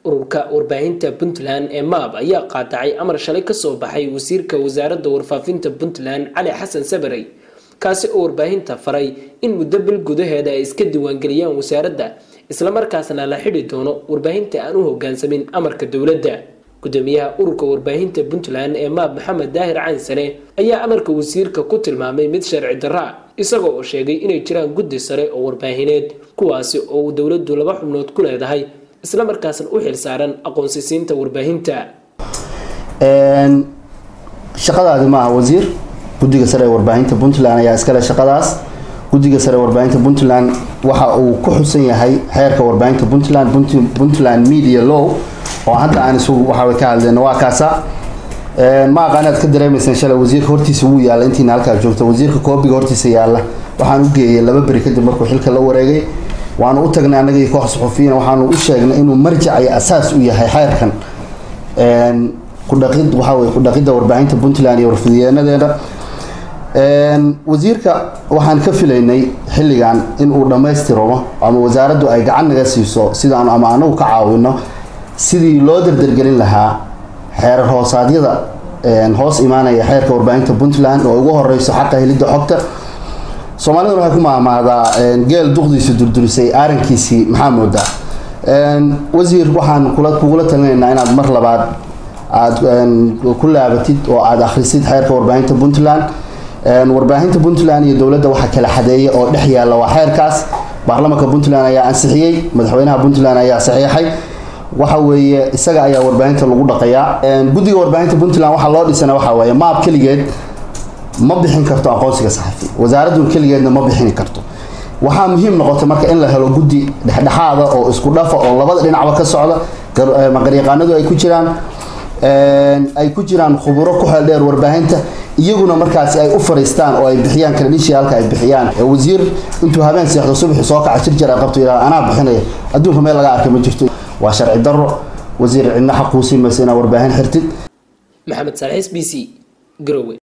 ururka warbaahinta puntland ee maab ayaa qaadacay amar shalay kasoo baxay wasiirka wasaaradda warfaafinta puntland cali xasan sabarey kaasi oo warbaahinta faray in muddo bil gudaheeda ay iska diiwaangeliyaan wasaaradda islamarkaasna la xidhi doono warbaahinta aan u hogaansamin amarka dowladda gudoomiyaha ururka warbaahinta puntland ee maab maxamed daahir caansane ayaa amarka wasiirka ku tilmaamay mid sharci darra isagoo oo sheegay inay jiraan guddi sare oo warbaahineed kuwaasi oo uu dowladdu laba xubnood ku leedahay islamarkaasna u xil saaran aqoonsisiinta warbaahinta shaqadaadi maaha wasiir guddiga sare ee warbaahinta puntland ayaa iskale shaqadaas guddiga sare ee warbaahinta puntland waxa uu ku xusan yahay xeerka warbaahinta puntland puntland media law oo hadda aan isugu waxaa ka hadleyno waa kaasa ma aqaan aad ka dareemaysaan shalay wasiirka hortiisa wuu yaalla intiina halkaa joogta wasiirka koobiga hortiisa yaalla waxaan u geeyay laba beri kadib markuu xilka la wareegay waanu u tagnay annaga iyo koox suxufiyiin waxaanu u sheegnay inuu marjac iyo asaas u yahay xeerkan kudhaqid waxaa weye kudhaqidda warbaahinta puntland iyo warfidiyeenadeeda wasiirka waxaan ka filaynay xilligan in uu dhammaystirmo ama wasaaraddu ay gacan naga siiso sidaan ama anagu ka caawino sidii loo dardargelin lahaa xeerar hoosaadyada hoos imaanaya xeerka warbaahinta puntland oo ugu horeyso xaqa helidda xogta soomaaliduna waxay ku maahmaahdaa geel duqdiisa durdurisay aarankiisii maxaa moodaa wasiir waxaan kula kugula talinaynaa inaad mar labaad aada ku laabatid oo aada akhrisid xeerka warbaahinta puntland warbaahinta puntland iyo dowladda waxa kala xadeeya oo dhex yaalla waa xeerkaas baarlamanka puntland ayaa ansixiyey madaxweynaha puntland ayaa saxiixay waxa weeye isaga ayaa warbaahinta lagu dhaqayaa guddiga warbaahinta puntland waxaa loo dhisana waxa weeye maab keligeed ma bixin karto aqoonsiga saxafi wasaaraddu keligeedna ma bixin karto waxaa muhiim noqota marka in la helo guddi dhexdhexaada oo isku dhafa oo labada dhinacba ka socda maqaryaqaanadu ay ku jiraan ay ku jiraan khuburo ku xeel dheer warbaahinta iyaguna markaasi ay u fariistaan oo ay bixiyaan credentialka ay bixiyaan wasiir intuu habeen seexdo subaxi soo kaca jir jir ay qabto ilaa anaa bixinaya adduunka meel laga arkay ma jirto waa sharci darro wasiir cidna xaquusi maysa inaa warbaahin xirtid maxamed saaliis b c garowe